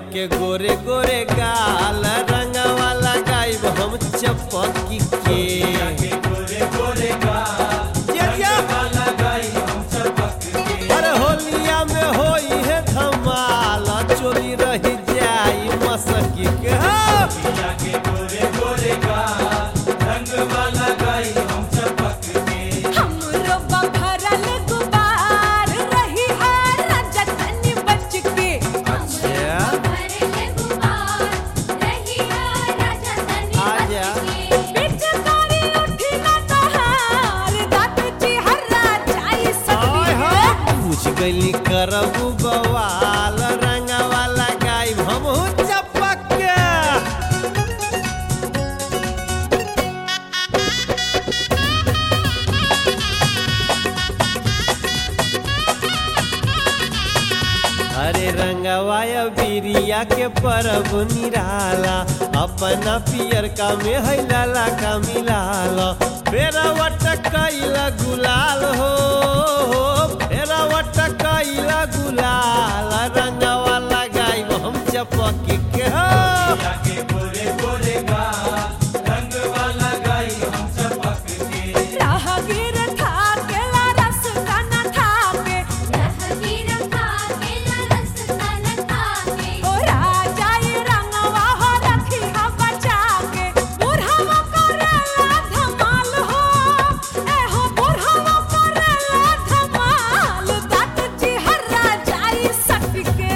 के गोरे गोरे गाल रंगवा लगाइब हम चपकी के जे जे अरे होलिया में होई है धमाल चोरी रही जाई मसकी के हाँ। हमरो बभरल गुबार रही है राजा तनी बच के अच्छा आजा पिचकारी उठी ना तहार दांत चिहरा जाई आय सकती हो है पूछ गइली करबू बवाल रंगवा लगाइब हम चपक के अरे रंगवाया बिरिया के परब निराला अपना पियर का में है लाला का मिलाला फेरा वट कैला गुलाल हो फेरा वट कैला गुलाल रंगवा लगाई हम चपकी के हो राहगीर था केला रस काना थाके ओ राजा ये रंगवा हो रखी हा बचा के बुढ़वा करेला धमाल हो ए हो बुढ़वा करेला धमाल दांत चिहरा जाई सकके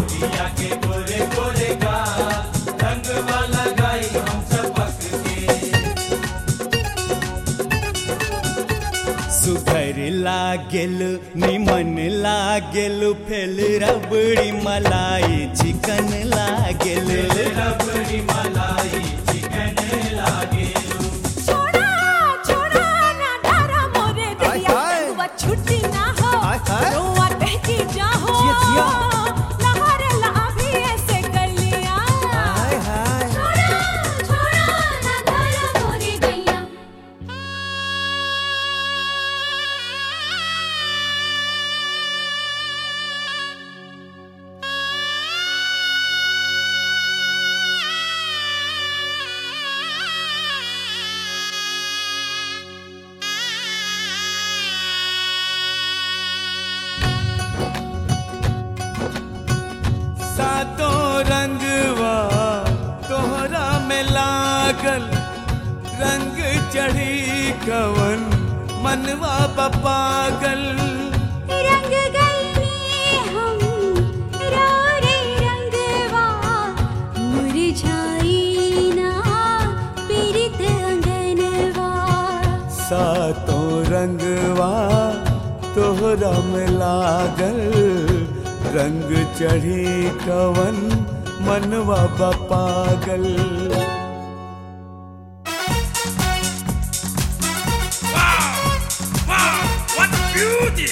सुघर लागेल निमन लागेल फेल रबड़ी मलाई चिकन लागेल छोड़ा छोड़ा ना डरा मोरे हाय, दिया हाय। रंगवा छुट्टी ना हो हाय, हाय। रोआ बहकी जाहो जिया, जिया। लहर लाभी ऐसे गलियां हाय हाय सातों रंगवा तोहरा में लागल रंग चढ़ी कवन मनवा बपागल रंग गईनी हम रोरे रंगवा मुरझाई ना पीरित अंगनवा सातों रंगवा तोहरा में लागल रंग चढ़ी कवन मनवा बपागल What beauty!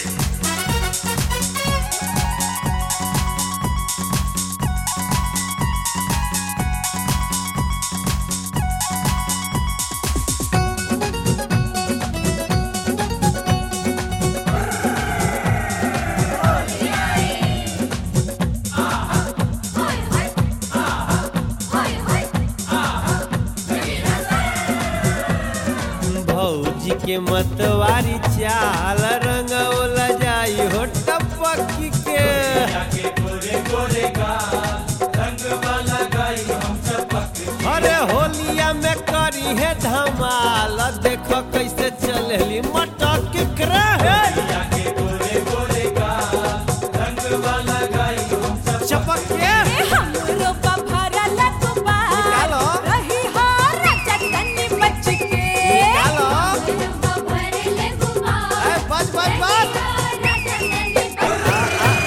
भौजी के मतवारी चाल रंगौल जाई हो टपकी के अरे होलिया में करी है धमाल देखो कैसे चलली मटक के रहे चपक के हमरो बभरल गुबार निकालो। रही हो राजा तनी बच के निकालो। ए, बस बस बस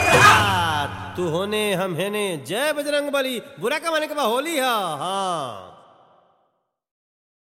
आ, तू होने हम हेने जय बजरंग बली बुरा का माने के बा होली है हाँ